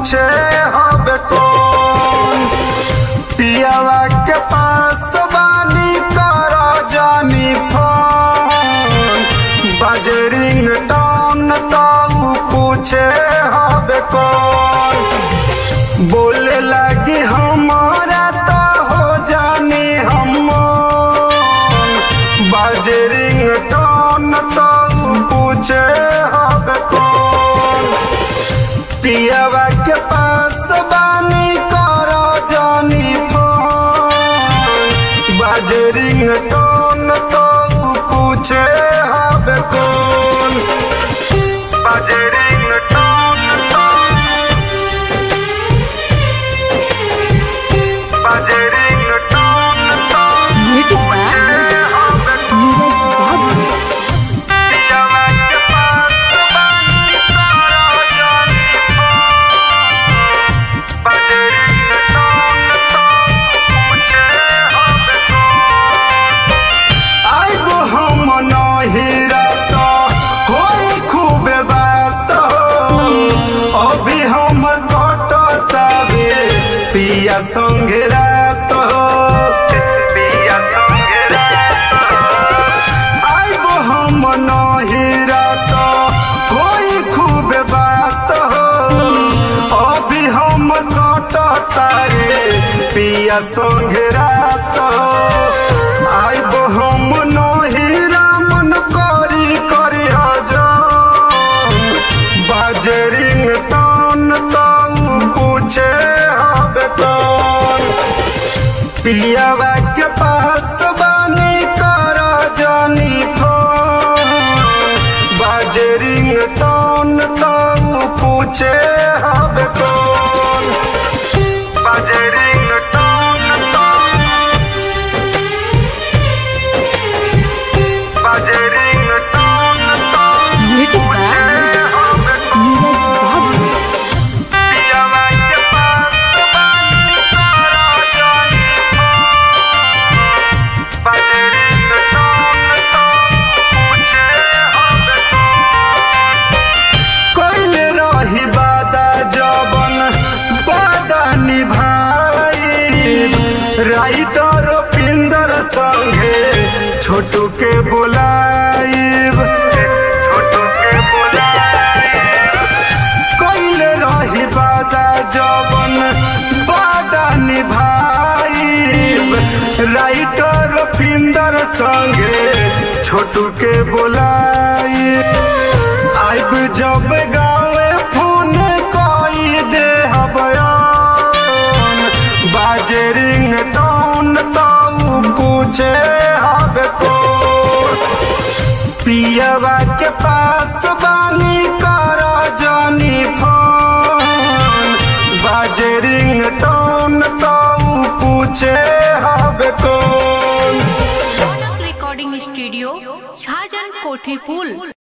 पूछे हब कौन पियावा के पास बानी कर जानी फोन बजरिंग टोन तो पूछे हब कौन बोले लगी हमारा तो हो जानी हम बजरिंग टोन तो पूछे हब कौन पियावा के पास बानी कर जानी फोन बजरिंग टोन तो पूछे हब कौन बजरिंग टोन तो बजरिंग टोन तो म्यूजिक बा पूछे हब नीरज बाबू पियावा के पास बानी कर जानी फोन बजरिंग टोन तो पूछे हब आइब हम नहिरा तो होई खूब बात हो अभी हम कटतावे पिया संगे रात हो पिया संगे रात आइब हम नहिरा तो होई खूब बात हो अभी हम कटतारे पिया संगे रात हो आइब हम नहिरा मन करी करी हजम बाजरिंग टन तो पूछे हब कौन पियावा के पास बानी कर जानी फोन बाजरिंग टोन तो पूछे हब कौन बाजरिंग टोन तो बाजरिंग टोन तो म्यूजिक बा पूछे हब नीरज बाबू पियावा के पास बानी कर जानी फोन बजरिंग टोन तो पूछे हब कइले रही वादा जबन वादा निभाई राइटर पिंदर संगे छोटू के बुलाइब छोटू के बुलाइब कइले रही वादा जबन वादा निभाइब राइटर पिंदर संगे छोटू के बोलाई आइब जब गाँवे फोन कई दे हबयान बाजरिंग टोन तो पूछे हब को पियावा के पास बानी कर जानी फोन बाजरिंग टोन तो पूछे हब कौन रिकॉर्डिंग स्टूडियो छाजन कोठी पुल